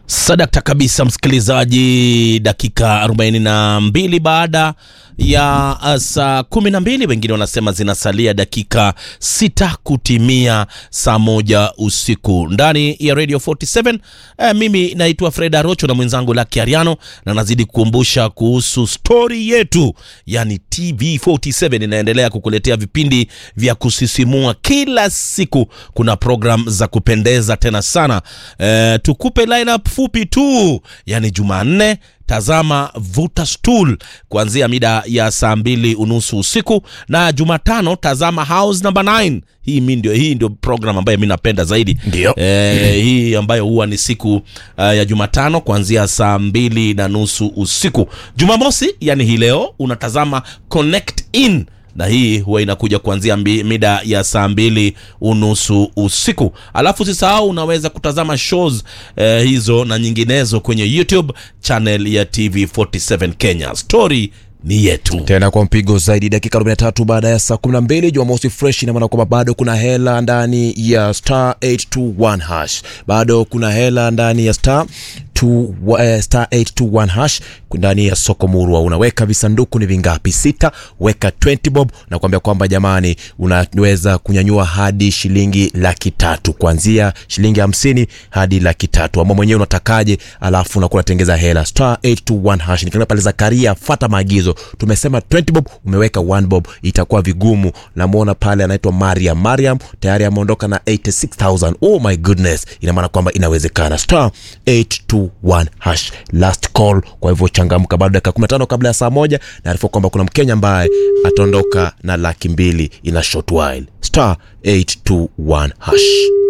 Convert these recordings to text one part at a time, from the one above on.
Sadakta kabisa, msikilizaji, dakika 42 baada ya uh, saa 12, wengine wanasema zinasalia dakika sita kutimia saa moja usiku ndani ya Radio 47. Eh, mimi naitwa Fred Arocho na mwenzangu Lucky Ariano, na nazidi kukumbusha kuhusu stori yetu, yani TV 47 inaendelea kukuletea vipindi vya kusisimua kila siku. Kuna program za kupendeza tena sana. Eh, tukupe lineup fupi tu, yani Jumanne tazama vuta stool kuanzia mida ya saa mbili unusu usiku, na Jumatano tazama house number 9. Hii mi ndio, hii ndio program ambayo mi napenda zaidi Ndio. eh, hii ambayo huwa ni siku uh, ya Jumatano kuanzia saa mbili na nusu usiku. Jumamosi yani hii leo unatazama connect in na hii huwa inakuja kuanzia mbi, mida ya saa mbili unusu usiku. Alafu usisahau unaweza kutazama shows eh, hizo na nyinginezo kwenye YouTube channel ya TV47 Kenya. Story ni yetu. tena kwa mpigo zaidi dakika 43 baada ya saa 12 jumamosi fresh ina maana kwamba bado kuna hela ndani ya star 821 hash bado kuna hela ndani ya star 2, uh, star 821 hash ndani ya soko murwa unaweka visanduku ni vingapi sita weka 20 bob na kuambia kwamba jamani unaweza kunyanyua hadi shilingi laki tatu kuanzia shilingi hamsini hadi laki tatu ama mwenyewe unatakaje alafu unakuwa unatengeza hela star 821 hash nikiona pale zakaria fata maagizo tumesema 20 bob umeweka 1 bob itakuwa vigumu namwona pale anaitwa mariam mariam tayari ameondoka na 86000 oh my goodness ina maana kwamba inawezekana star 821 hash last call kwa hivyo changamka bado dakika 15 kabla ya saa moja naarifu kwamba kuna mkenya ambaye ataondoka na laki mbili ina short while star 821 hash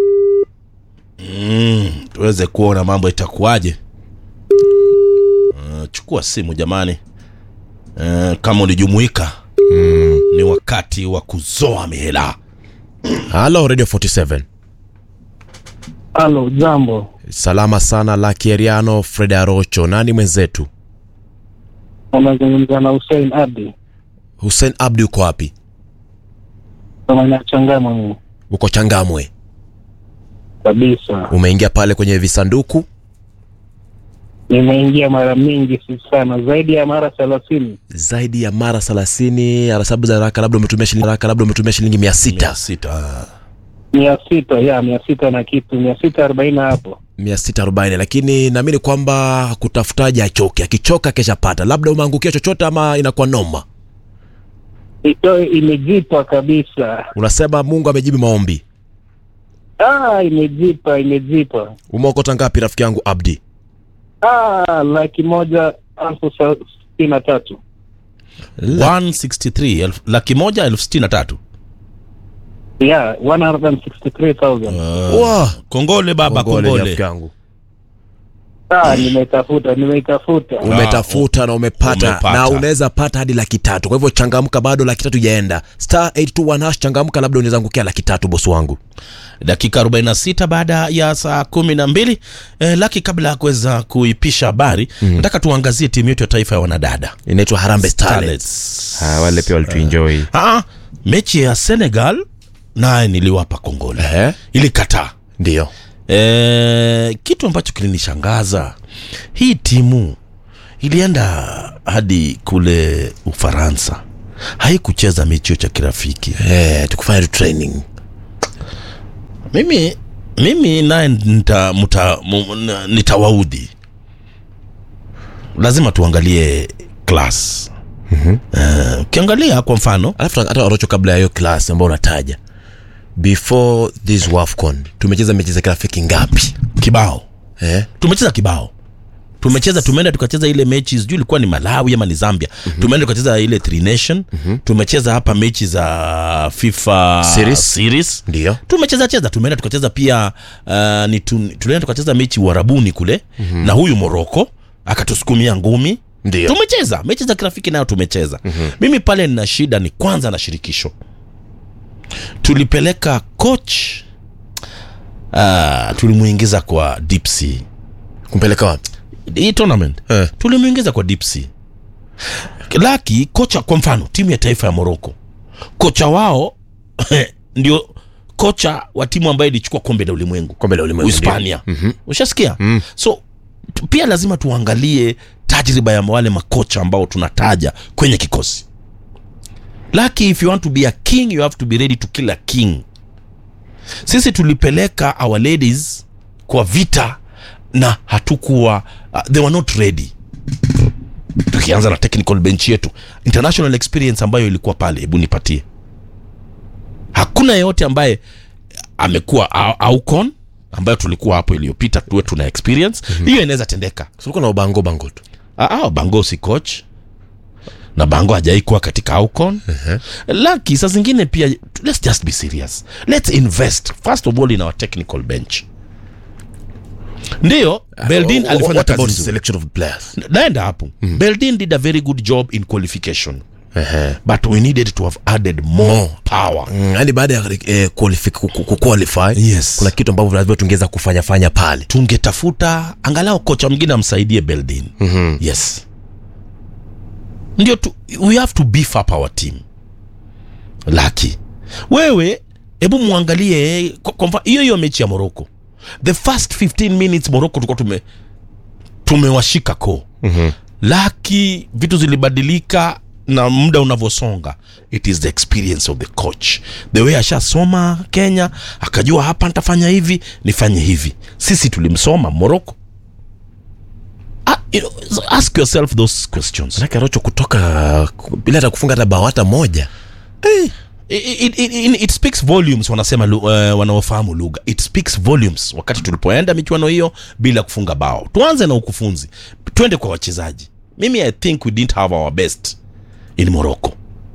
Mm, tuweze kuona mambo itakuwaje. Uh, chukua simu jamani. Uh, kama ulijumuika mm. ni wakati wa kuzoa mihela. halo radio 47 Halo, jambo. salama sana laki eriano fred arocho nani mwenzetu Unazungumza na Hussein Abdi hussein abdi uko wapi kama inachangama mimi uko changamwe kabisa. umeingia pale kwenye visanduku Nimeingia mara mingi si sana, zaidi ya mara thelathini. zaidi ya mara thelathini hesabu za haraka labda umetumia shilingi haraka labda umetumia shilingi mia Mia sita sita. mia sita ya mia sita na kitu mia sita arobaini hapo. mia sita arobaini lakini naamini kwamba kutafutaji achoke akichoka keshapata labda umeangukia chochote ama inakuwa noma Ito imejipa kabisa. unasema mungu amejibu maombi Ah, imejipa imejipa. umeokota ngapi rafiki yangu abdi Ah, laki moja elfu sa- sitini na tatu. 163 elfu- laki moja elfu sitini na tatu. Yeah, 163,000. Wah, Kongole baba, kongole kongole. rafiki yangu Ah, nimetafuta nimetafuta. umetafuta na umepata, umepata. na unaweza pata hadi laki tatu kwa hivyo changamka bado laki tatu ijaenda star 821 hash changamka labda unaweza angukia laki tatu bosi wangu dakika 46 baada ya saa kumi na mbili eh, laki kabla ya kuweza kuipisha habari nataka tuangazie timu yetu ya taifa ya wanadada inaitwa harambe starlets Starlets. Ah, wale pia walituenjoy Ah, mechi ya senegal naye niliwapa kongole Ehe. ilikataa ndio e, kitu ambacho kilinishangaza hii timu ilienda hadi kule ufaransa haikucheza mechi hiyo cha kirafiki eh, tukufanya tu training mimi mimi naye nita, muta- mu- na- nitawaudhi lazima tuangalie class Eh, ukiangalia kwa mfano alafu hata orocho kabla ya hiyo klasi ambao unataja before this wafcon tumecheza mechi za kirafiki ngapi kibao eh? tumecheza kibao tumecheza tumeenda tukacheza ile mechi sijui ilikuwa ni malawi ama ni zambia mm-hmm. tumeenda tukacheza ile three nation mm-hmm. tumecheza hapa mechi za fifa Series. series. ndio tumecheza cheza tumeenda tukacheza pia uh, ni tu, tulienda tukacheza mechi uharabuni kule mm-hmm. na huyu moroko akatusukumia ngumi ndio tumecheza mechi za kirafiki nayo tumecheza mm-hmm. mimi pale nina shida ni kwanza na shirikisho tulipeleka coach uh, tulimuingiza kwa deep sea kumpeleka wapi hii tournament eh. tulimuingiza kwa deep sea laki kocha kwa mfano timu ya taifa ya moroko kocha wao ndio kocha wa timu ambayo ilichukua kombe la ulimwengu kombe la ulimwengu uhispania Mhm. ushasikia Mm. so tu- pia lazima tuangalie tajriba ya wale makocha ambao tunataja kwenye kikosi laki if you want to be a king you have to be ready to kill a king sisi tulipeleka our ladies kwa vita na hatukuwa uh, they were not ready tukianza na technical bench yetu international experience ambayo ilikuwa pale hebu nipatie hakuna yeyote ambaye amekuwa au- aucon ambayo tulikuwa hapo iliyopita tuwe tuna experience hiyo inaweza tendeka sulikuwa na ubango bango tu Ah, ah, bango si coach na bango hajai kuwa katika aucon laki saa zingine pia let's just be serious let's invest first of all in our technical bench ndiyo beldin Wha- alifanya what kazi about nzuri. selection of players naenda hapo beldin did a very good job in qualification but we needed to have added more, More. power Mm, yaani baada ya eh, qualify, ku- ku- ku- qualify Yes. kuna kitu ambavyo lazima tungeweza kufanya fanya pale tungetafuta angalau kocha mwingine amsaidie beldin mm-hmm. yes ndio tu, we have to beef up our team laki wewe hebu mwangalie kwa- kwa mfa- hiyo hiyo mechi ya morocco the first 15 minutes morocco tulikuwa tume tumewashika ko mm-hmm. laki vitu zilibadilika na muda unavyosonga it is the experience of the coach the way ashasoma kenya akajua hapa nitafanya hivi nifanye hivi sisi tulimsoma morocco Ah, you know, so ask yourself those questions manake rocho kutoka ku- bila hata kufunga hata bao hata moja it, it, it, it, it speaks volumes wanasema lu- uh, wanaofahamu lugha it speaks volumes wakati tulipoenda michuano hiyo bila kufunga bao tuanze na ukufunzi twende kwa wachezaji mimi i think we didn't have our best in morocco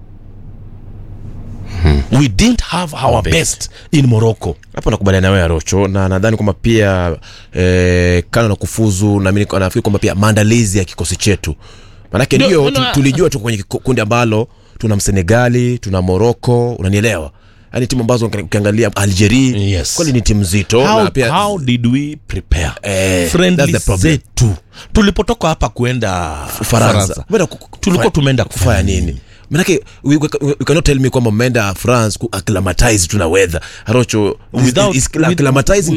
we didn't have our best. best in morocco hapo nakubaliana nawe rocho na nadhani kwamba pia eh, kano na kufuzu na mimi nafikiri kwamba pia maandalizi ya kikosi chetu manake Ndio, ndio no, tu, no, tulijua tuko kwenye kiko- kundi ambalo tuna msenegali tuna moroko unanielewa yaani timu ambazo uki- ukiangalia algeria Yes. kweli ni timu nzito how, na pia how did we prepare Eh, friendly that's the problem. zetu tulipotoka hapa kwenda Ufaransa Umeenda ku- ku- tulikuwa kufanya- tumeenda kufanya kufanya nini manake we, we, we, we cannot tell me kwamba mmeenda france ku acclimatize tu na weather rocho Without- with- acclimatizing